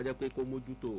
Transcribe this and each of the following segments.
jẹ́ pé kó mójútó.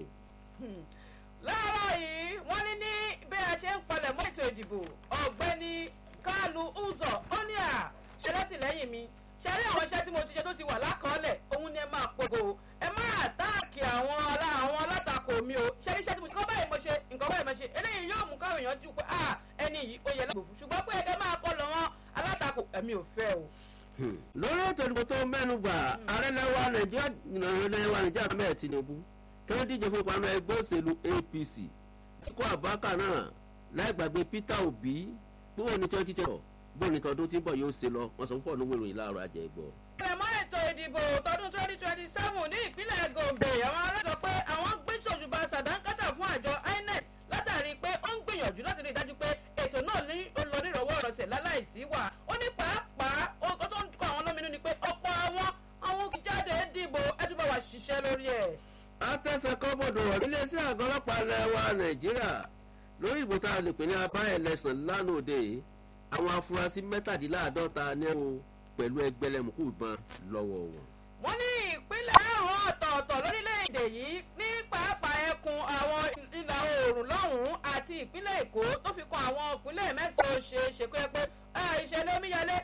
láàárọ̀ yìí wọ́n ní ní bí a ṣe ń palẹ̀ mọ́ ètò ìdìbò ọ̀gbẹ́ni kálù uzọ ó ní à ṣe látìlẹ́yìn mi ṣe rí àwọn iṣẹ́ tí mo ti ṣe tó ti wà lákọọ́lẹ̀ òun ni ẹ máa pogo ẹ máa táàkì àwọn àwọn alátakò mi o ṣe rí iṣẹ́ tí mo ti kọ́ báyìí mo ṣe nǹkan báyìí mo ṣe eléyìí yóò mú káwọn èèyàn dùn pé à ẹni yìí ó yẹ lágbòfù ṣùgbọ́n pé ẹgbẹ́ máa kọ́ lọ wọn alátakò ẹ̀mí ò fẹ́ o. lórí ètò ìdìbò tó mẹ́nu gbà ààrẹ lẹ́wà nàìjíríà lẹ́wà nàìjíríà mẹ́ẹ̀ tinubu kí wọ́n díje fún ìpamọ́ ẹgbẹ́ òṣèlú apc tíkọ́ àbákà náà láì gbàgbé peter obi gbówó ní twenty twenty bó ní tọdún tí ń bọ̀ yóò ṣe lọ wọ́n sọ púpọ̀ lówó ìròyìn láàárọ̀ ajẹ́ gbọ́. ìrẹ̀mọ́ ètò ìdìbò tọdún twenty twenty seven ní ìpínlẹ̀ gombe àwọn ará sọ pé àwọn gbé ṣòṣùbà sàdánkátà fún àjọ inec látàrí pé ó ń gbìyànjú láti rí i dájú pé ètò náà ní olórí-ìrọ̀wọ́ ọ̀rọ̀sẹ̀ láláìsí wà ó ní pàápàá ó tó ń kọ́ àwọn lóminú ni pé ọ̀pọ̀ àwọn àwọn jáde dìbò ẹtùbọ̀ wà ṣiṣẹ́ lórí ẹ̀. atẹ́sẹ̀ kọ́bọ̀dọ̀ iléeṣẹ́ àgọ́ ọlọ́pàá lẹ́wà nàìjíríà lórí ìbò tá a lè pè ní abá ẹlẹ́sàn lánàá òde àwọn afurasí mẹ́tàdínláàádọ́ta ní ẹ̀wọ̀n pẹ̀lú ẹgbẹ́lẹ́mùkú ìbọn lọ́wọ́ wọn. wọ́n ní ìpínlẹ̀ márùn-ún ọ̀tọ̀ọ̀tọ̀ lórílẹ̀‐èdè yìí ní pàápàá ẹkùn àwọn ìlà oòrùn lọ́hùn-ún àti ìpínlẹ̀ èkó tó fi kan àwọn ìpínlẹ̀ mẹ́sàn-án ṣe é ṣe kó yẹ pé ìṣẹ̀lẹ̀ omíyalé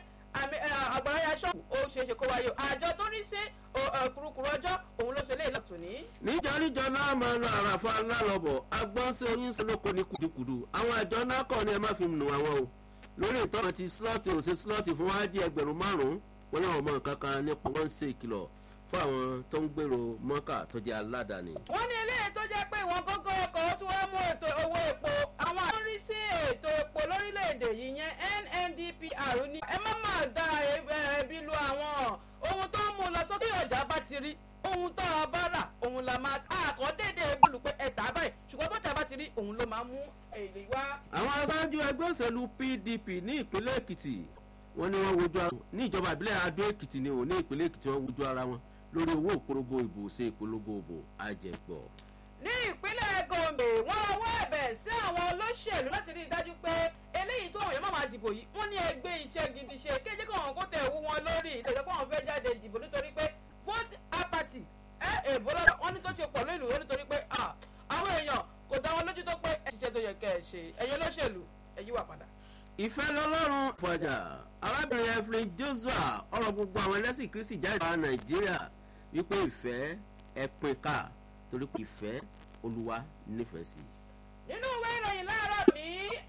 àgbàrá yaṣọ́ ó ṣe é ṣe kó wáyé àjọ tó rí sí kùrukùru ọjọ́ òun ló ṣe lé ìlàtò ní. níjọ níjọ náà máa lọ àràfà lálọ́bọ̀ agbọ́n sí oyún sí lóko ní kùdùkùdù àwọn àjọ náà kọ́ ni ẹ má fi nù àwọn o lórí ìtọ́nà ti slọ́ọ̀tì òsè slọ́ọ̀tì fún wájú ẹgbẹ̀rún márùn-ún wọn náà mọ nǹkan kan nípa wọn ń ṣe ìkìlọ̀ fún àwọn tó ń gbèrò mọ́kà tó jẹ́ aládàáni. wọ́n ní eléyìí tó jẹ́ pé ìwọ̀n gógó ọkọ̀ ó tún wá mú ètò owó epo àwọn àtúnrí sí ètò epo lórílẹ̀‐èdè yìí yẹn nndpr ní ẹ má máa da ẹbí lu àwọn ohun tó ń mú lọ sókè ọjà bá ti rí ohun tó a bá rà òun la máa àkọ́ dédé bùlù pé ẹ̀ta báyìí ṣùgbọ́n bọ́tà bá ti rí òun ló máa mú èrè wá. àwọn aṣáájú ẹgbẹ́ òṣèlú pdp ní ìpínlẹ̀ èkìtì wọn ni wọ́n wojú ara wọn ní ìjọba ìbílẹ̀ adó èkìtì ni ò ní ìpínlẹ̀ èkìtì wọ́n wojú ara wọn lórí owó ìpolongo ìbò ṣe ìpolongo ìbò àjẹgbọ́. ní ìpínlẹ̀ gombe wọ́n ọwọ́ ẹ̀bẹ̀ sí àwọn olóṣèlú láti rí i dájú pé eléyìí tó òye má máa dìbò yìí wọ́n ní ẹgbẹ́ iṣẹ́ gidi ṣe kéjé kí wọn kó tẹ̀ wú wọn lórí ìtẹ̀jọ́ pé àwọn fẹ́ jáde dìbò nítorí pé vote apathy ẹ èbó lọ́dọ̀ wọ́n ní tó ṣe pọ̀ lórí ìlú nítorí pé àwọn èèyàn kò dá wọn lójú tó pé ẹ ṣiṣẹ́ tó yẹ kẹ́ ẹ ṣe ẹ̀yin olóṣèlú ẹ yí wà padà. ìfẹ́ lọ́lọ́run fọjà arábìnrin evelyn joshua ọ̀rọ̀ gbogbo àwọn ẹlẹ́sìn kristi jáde wá nàìjíríà wípé ìfẹ́ ẹ pín ká torí pé ìfẹ́ olúwa nífẹ̀ẹ́ sí. nínú ìwé ìròyìn láàárọ̀ ní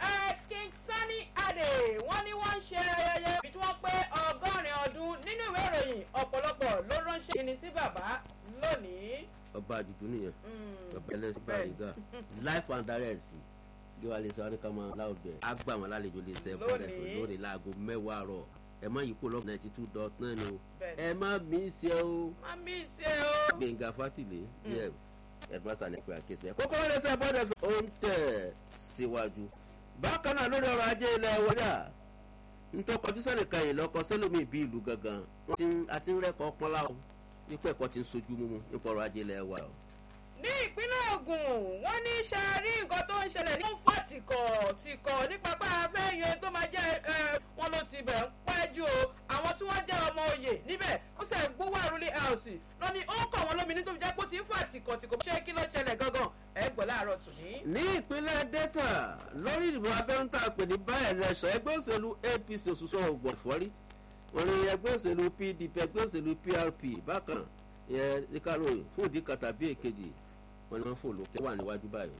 king sani ade wọ́n ní wọ́n ń ṣe ayẹyẹ ibi tí wọ́n pé ọgọ́rin ọdún nínú ìwé ìròyìn ọ̀pọ̀lọpọ̀ ló ránṣẹ́ ìní sí bàbá lónìí. ọba àdùdú nìyẹn bàbá ẹlẹ́sìn bàrígà life and direct bí wàá lè sọ wọn ní ká máa láwùjọ ẹ á gbà wọn lálejò lè sẹ fún ẹfẹ lórí láago mẹwàá rọ ẹ má yí kó lọ ninety two dot nine o ẹ má mí ṣe o. má mí ṣe o. gbẹ̀ngà fátìlẹ̀ yẹ ẹ̀dùmọ́sà ní pé àkíyèsí ẹ̀ kókó lè sẹ́ bọ́dẹ̀ fẹ́. ó ń tẹ̀ síwájú bákan náà lórí ọrọ̀ ajé ilẹ̀ wọlé à ntọ́ kọjú sẹ́nì kan yìí lọ́kọ sẹ́lómi bí ìlú gangan àti ńrẹ́kọ̀ pọ́nlá o nípa ẹ̀kọ́ ti ń sojú mímu nípa ọrọ̀ ajé ilẹ̀ wa o ní ìpínlẹ̀ ogun wọ́n ní sàárì nǹkan tó ń ṣẹlẹ̀ ní fún tìkọ̀ tìkọ̀ nípa pé afẹ́ yan tó máa jẹ́ wọn ló ti bẹ̀ ń pẹ́jù o àwọn tí wọ́n jẹ́ ọmọ oyè níbẹ̀ ó sẹ̀ gbówó àrùlé house lọ ni ó ń kọ̀ wọ́n lómi nítorí jẹ́ pé ó ti ń fà tìkọ̀ tìkọ̀ ṣé kí ló ṣẹlẹ̀ gangan ẹ gbọ́ láàárọ̀ tòní. ní ìpínlẹ̀ delta lórí ìdìbò abẹ́rún tá a pè ní báyẹ̀ lẹ́sọ̀ ẹgbẹ́ òṣèlú apc òṣùṣọ ògbọ̀n fọ́rí wọn ni ẹgbẹ́ òṣèlú pdp ẹgbẹ́ òṣèlú prp bákan ìyẹn níkàlò fún ìdí kan tàbí èkejì wọn ni wọn fò lókè wà níwájú báyìí.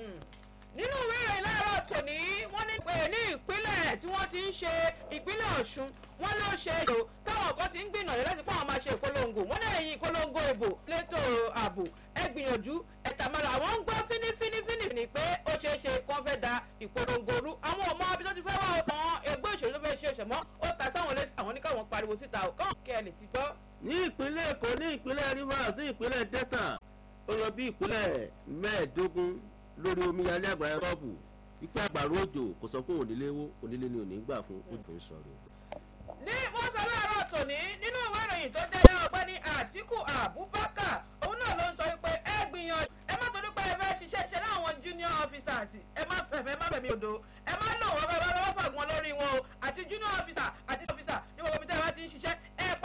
nínú ìwé ìròyìn láàárọ̀ tòní wọ́n ní pé ní ìpínlẹ̀ tí wọ́n ti ń ṣe ìpínlẹ̀ ọ̀ṣun wọ́n ló ṣe èlò táwọn kan ti ń gbìyànjú láti pọ́n àwọn máa ṣe ìpolongo wọ́n náà ẹ̀yìn ìpolongo ìbò létò ààbò ẹ gbìyànjú ẹ̀tàmọ́ra àwọn ń gbọ́ fínífínífíní ní pé ó ṣeé ṣe kán fẹ́ da ìpolongo rú àwọn ọmọ abí tó ti fẹ́ wá ọ̀tàn ẹgbẹ́ òṣèlú tó fẹ́ ṣe òṣèmọ́ ó ta sáwọn létí àwọn oníkàwọn pariwo síta ò kàn kí ẹ lè ti gbọ́. ní ìpínlẹ̀ èkó ní ìpínlẹ̀ rivers ní ìpínlẹ̀ delta ó lọ bí ìpínlẹ̀ mẹ́ẹ̀ẹ́dógún lórí omíyalé àgbàrá rọ́ọ̀bù wípé àgbàrá òjò kò sọ pé onílé wo onílé ni ò ní gbà fún ojú ń sọ̀rọ̀. ní wọ́n sọ láàárọ̀ tòní nínú ìwé ìròyìn tó jẹ́